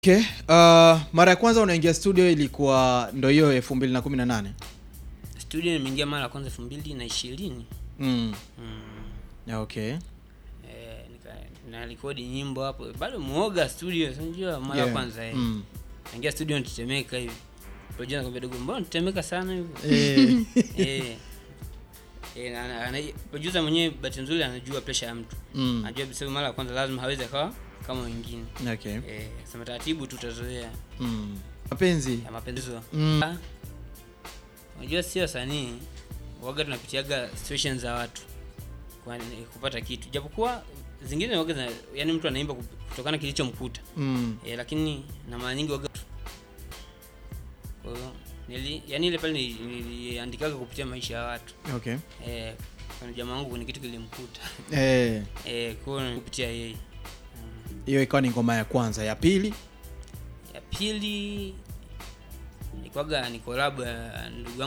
Okay. Uh, mara ya kwanza unaingia studio ilikuwa ndo hiyo elfu mbili na kumi na nane studio nimeingia mara ya kwanza elfu mbili na ishirini mm. mm. yeah, okay. eh, nika na rekodi nyimbo hapo bado muoga studio si unajua mara ya Yeah. kwanza eh. Mm. naingia studio nitetemeka hivi Roger anakwambia dogo mbona nitetemeka sana hivi Eh, eh eh na- na- ana- producer mwenyewe bahati nzuri anajua pressure ya mtu mm. anajua bisa mara ya kwanza lazima hawezi akawa kama wengine okay. eh sema taratibu tutazoea mm. mapenzi ya mapendezo Mm. Ah, unajua sio wasanii waga tunapitiaga situations za watu kwa kupata kitu japokuwa zingine waga zina, yani mtu anaimba kup- kutokana kilichomkuta mm. e, lakini na mara nyingi waga kwa hiyo nili yani ile pale nili- niliandikaga kupitia maisha ya watu okay. e, kuna jamaa wangu kuna kitu kilimkuta Eh, e, kwa hiyo kupitia yeye hiyo ikawa ni ngoma ya kwanza ya pili ya pili ikwaga ni collab ya ndugu yangu